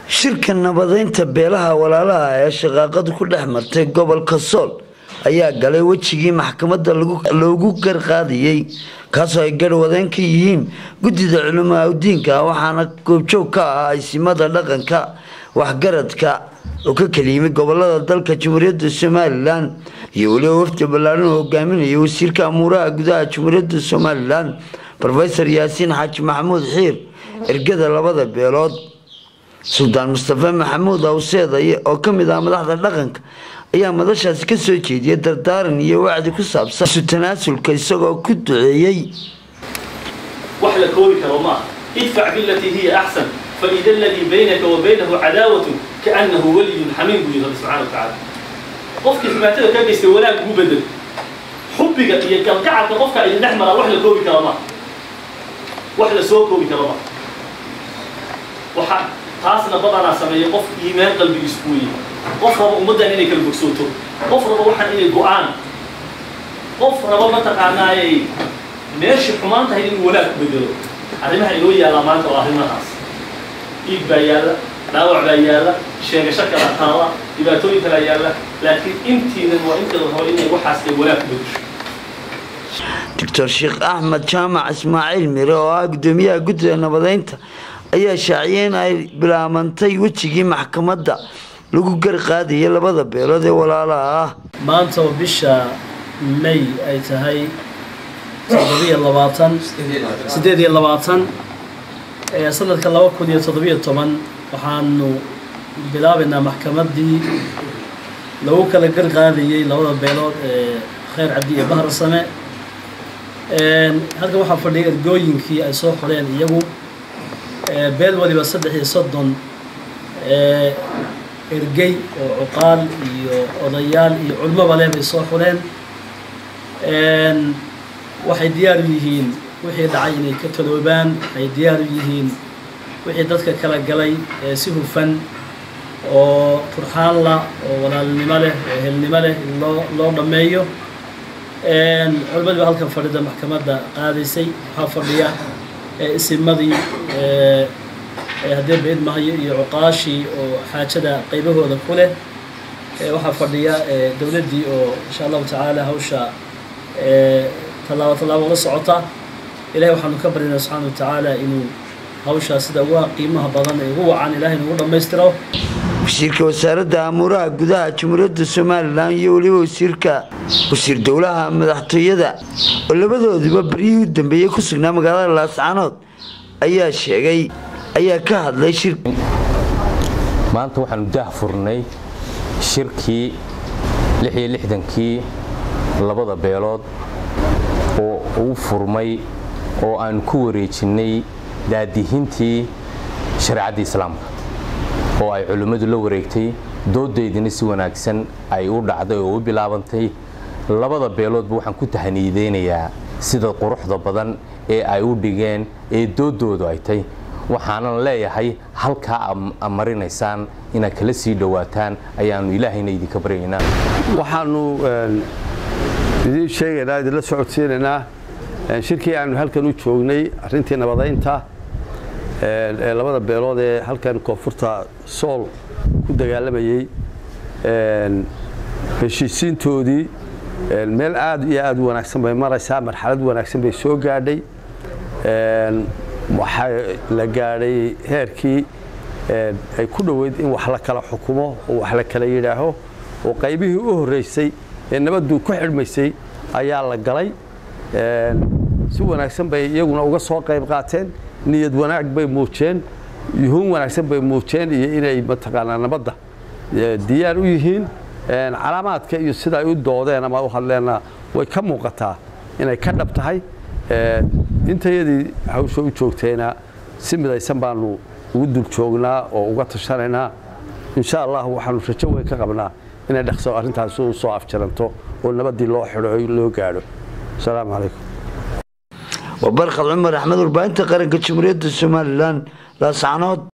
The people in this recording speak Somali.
shirka nabadeynta beelaha walaalaha ee shaqaaqadu ku dhex martay gobolka sool ayaa galay wejigii maxkamadda loogu garqaadiyey kaasoo ay garwadeen ka yihiin guddida culamaa udiinka waxaana goobjoog ka ah aysimada dhaqanka waxgaradka oo ka kala yimid gobolada dalka jamhuuriyadda somalilan iyo weliba wafdi ballaaran oo hogaaminaya wasiirka amuuraha gudaha jamhuuriyadda somalilan rofesor yaasiin xaaji maxamuud xiir ergada labada beelood suldaan mustafe maxamuud awseed oo ka mid ah madaxda dhaqanka ayaa madashaasi ka soo jeediyay dardaaran iyo wacdi ku saabsan isu tanaasulka isagoo ku duceeyey wax la koobi karo maaha idfac bilatii hiya axsan faida aladii baynaka wa baynahu cadaawatu kaanahu waliyun xamiim buu yihi rabbi subxana wa tacaala qofkii xumaatada ka geystay wanaag ugu bedel xubbiga iyo galgacalka qofka idin dhex maraa wax la koobi karo maaha wax la soo koobi karo maaha waxa taasna badanaa sameeya qof iimaan qalbigiisu ku weeye qof raba ummaddan inay kala bogsooto qof raba waxaan inay go-aan qof raba mataqaanaayay meeshii xumaan tahay inuu wanaag ku bedelo arrimaha inoo yaallaa maanta waa arrimahaas dhiig baa yaalla dhaawac baa yaalla sheegasho kala taala dhibaatooyin kalaa yaalla laakiin intiinan waa inteeda hore inay waxaas ay wanaag ku bedesho doctor sheekh axmed jaamac ismaaciil mire oo ah guddoomiyaha guddida nabadeynta ayaa shaaciyay in ay bilaabantay wejigii maxkamadda lagu garqaadayay labada beelood ee walaalaha ah maanta oo bisha may ay tahay toddobiyo labaatan siddeed iyo labaatan ee sanadka laba kun iyo toddobiyo toban waxaanu bilaabaynaa maxkamaddii lagu kala garqaadayey labada beelood ee kheyr cabdi iyo bahar same halkan waxaa fadhiyay ergooyinkii ay soo xoreen iyagu beel waliba saddex iyo soddon ergey oo cuqaal iyo odayaal iyo culmoba leh bay soo xureen waxay diyaar u yihiin wixii dhacay inay ka taloobaan waxay diyaar u yihiin wixii dadka kala galay si hufan oo turxaanla oo walaalnimo leh oo ehelnimo leh in loo loo dhammeeyo culimadii baa halkan fadhida maxkamadda qaadaysay waxaa fadhiya isimadii haddee beed mahayo iyo cuqaashii oo xaajada qaybahooda ku leh waxaa fadhiya dowladdii oo insha allahu tacaala hawsha tallaabo tallaabo ula socota ilahay waxaanu ka baryaynaa subxaana wa tacaala inuu hawshaa sida uga qiimaha badan ee ugu wacan ilahay inugu dhammaystiro wasiirka wasaaradda amuuraha gudaha jamhuuriyadda somalilan iyo weliba wasiirka wasiir dowlaha madaxtooyada oo labadooduba baryihii u dambeeyey ku sugnaa magaalada laascanood ayaa sheegay ayaa ka hadlay shir maanta waxaanu dah furnay shirkii lix iyo lixdankii labada beelood oo uu furmay oo aanu ku wareejinnay daadihintii shareecadda islaamka oo ay culimmadu la wareegtay doodaydina si wanaagsan ay u dhacday oo u bilaabantay labada beeloodba waxaan ku tahaniideynayaa sida quruxda badan ee ay u dhigeen ee doodoodu ay tay waxaanan leeyahay halkaa a marinaysaan inaad kala sii dhowaataan ayaannu ilaahayna idinka baryaynaa waxaannu idiin sheegaynaa idinla socodsiinaynaa shirkii aanu halkan u joognay arrintii nabadaynta ee labada beelood ee halkan koonfurta sool ku dagaalamayey heshiisiintoodii meel aad iyo aad u wanaagsan bay maraysaa marxalad wanaagsan bay soo gaadhay waxaa la gaadhay heerkii ay ku dhoweyd in wax la kala xukumo oo wax la kala yidhaaho oo qaybihii u horraysay ee nabaddu ku xidhmaysay ayaa la galay si wanaagsan bay iyaguna uga soo qayb qaateen niyad wanaag bay muujeen yuhuun wanaagsan bay muujeen iyo inay mataqaanaa nabadda diyaar u yihiin calaamaadka iyo sida ay u doodeen ama u hadleenna way ka muuqataa inay ka dhab tahay intayadii hawsha u joogtayna si midaysan baanu ugu dul joognaa oo uga tashanaynaa insha allah waxaanu rajo weyn ka qabnaa inay dhaqso arrintaasi u soo afjaranto oo nabaddii loo xidho loo gaadho asalaamu calaykum waa barkhad cumar axmed warbaahinta qaranka jamhuuriyadda somalilan laascanood